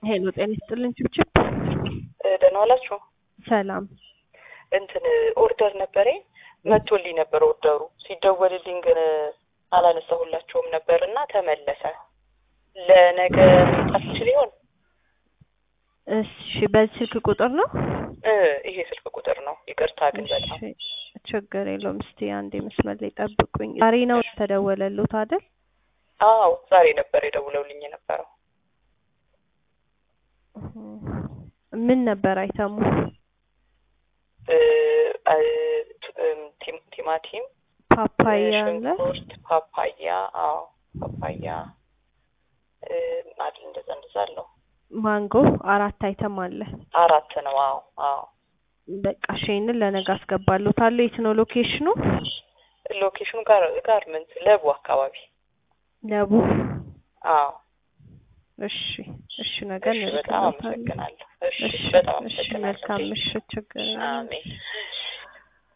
ሄሎ ጤና ይስጥልኝ ችብችብ ደህና ዋላችሁ። ሰላም እንትን ኦርደር ነበረኝ መቶልኝ ነበር ኦርደሩ ሲደወልልኝ ግን አላነሳሁላቸውም ነበር እና ተመለሰ። ለነገ መምጣት ይችል ይሆን? እሺ በዚህ ስልክ ቁጥር ነው እ ይሄ ስልክ ቁጥር ነው። ይቅርታ ግን በጣም እሺ ችግር የለውም እስቲ አንዴ መስመር ላይ ጠብቁኝ ዛሬ ነው ተደወለሉት አይደል አዎ ዛሬ ነበር የደውለውልኝ የነበረው። ምን ነበር አይተሙ እ እ ቲም- ቲማቲም፣ ፓፓያ አለ ሽንኩርት፣ ፓፓያ አዎ ፓፓያ እ አይደል እንደዛ እንደዛ አለው። ማንጎ አራት አይተም አለ አራት ነው። አዎ አዎ በቃ እሺ ይሄንን ለነገ አስገባለታለሁ የት ነው ሎኬሽኑ ሎኬሽኑ ጋር ጋርመንት ለቡ አካባቢ ለቡ አዎ እሺ እሺ ነገ እሺ በጣም እንልክለታለን አመሰግናለሁ። እሺ እሺ በጣም እሺ አመሰግናለሁ። መልካም ምሽት ችግር የለውም አሜን